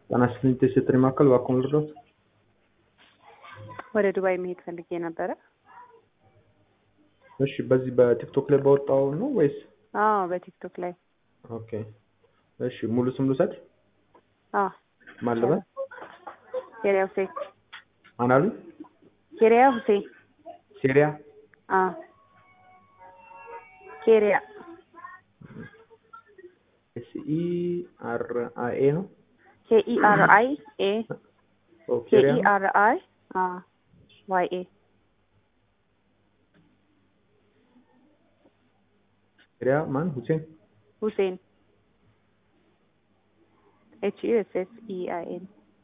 ጣና ስፕሪንት የሴትሪ ማዕከል እባክዎን ልርዳዎት? ወደ ዱባይ መሄድ ፈልጌ ነበረ። እሺ በዚህ በቲክቶክ ላይ ባወጣው ነው ወይስ? አዎ በቲክቶክ ላይ። ኦኬ እሺ ሙሉ ስም ልውሰድ? አዎ ማን ልበል? ኬሪያ ሁሴን። ማን አሉኝ? ኬሪያ ሁሴን። ሴሪያ አዎ ኬሪያ ኤስ ኢ አር አይ ኤ ነው? ኬኢ አር አይ ኤ ኦ ኬሪያ ኬኢ አር አይ ዋይ ኤ ሴሪያ ማን? ሁሴን ሁሴን ኤች ዩ ኤስ ኤስ ኢ አይ ኤን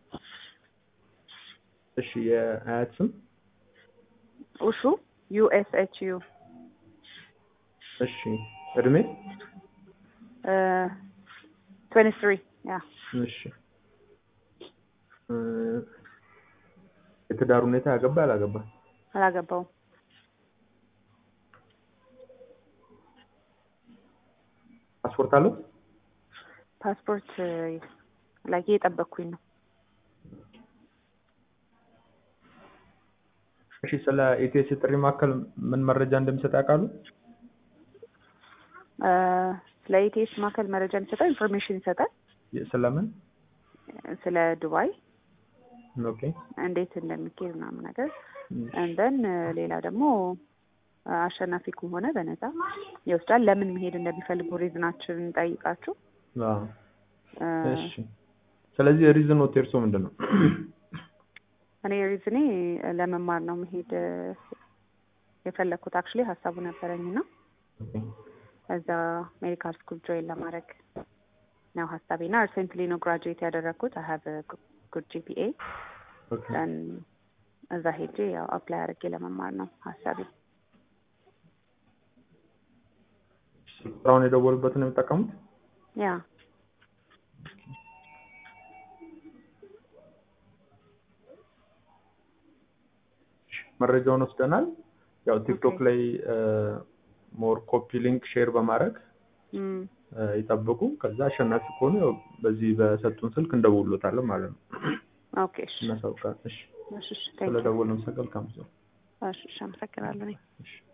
እሺ የአያት ስም? ኡሹ ዩ ኤስ ኤች ዩ እሺ እድሜ? ትዌንቲ ትሪ ያ እሺ እ የትዳር ሁኔታ ያገባ ያላገባ? አላገባውም። ፓስፖርት አለው? ፓስፖርት ላይ እየጠበቅኩኝ ነው። እሺ ስለ ኢቲኤስ የጥሪ ማዕከል ምን መረጃ እንደሚሰጥ ያውቃሉ? እ ስለ ኢቲኤስ ማዕከል መረጃ የሚሰጠው ኢንፎርሜሽን ይሰጣል። ስለምን? ስለ ዱባይ ኦኬ እንዴት እንደሚካሄድ ምናምን ነገር እንደን ሌላ ደግሞ አሸናፊ ከሆነ በነፃ ይወስዳል። ለምን መሄድ እንደሚፈልጉ ሪዝናችን ጠይቃችሁ አዎ እ እሺ ስለዚህ ሪዝን ኖት የእርሶ ምንድን ነው? እኔ ሪዝኔ ለመማር ነው መሄድ የፈለግኩት። አክቹሊ ሀሳቡ ነበረኝ እና ኦኬ እዛ ሜዲካል ስኩል ጆይን ለማድረግ ነው ሀሳቤ እና ሪሴንትሊ ነው ግራጁዌት ያደረግኩት። አይ ሀቭ ጉድ ጂፒኤ ኦኬ ደን እዛ ሄጄ ያው አፕላይ አድርጌ ለመማር ነው ሀሳቤ። ስራውን የደወሉበትን ነው የሚጠቀሙት? ያ መረጃውን ወስደናል። ያው ቲክቶክ ኦኬ። ላይ ሞር ኮፒ ሊንክ ሼር በማድረግ እም እ ይጠብቁ። ከዛ አሸናፊ ከሆኑ ያው በዚህ በሰጡን ስልክ እንደውሎታለን ማለት ነው። ኦኬ እሺ እናሳውቃለን። እሺ እሺ እሺ ቴንክ ዩ ስለደወልን መሰገል ካምሰ እሺ እሺ አመሰግናለሁ እኔ እሺ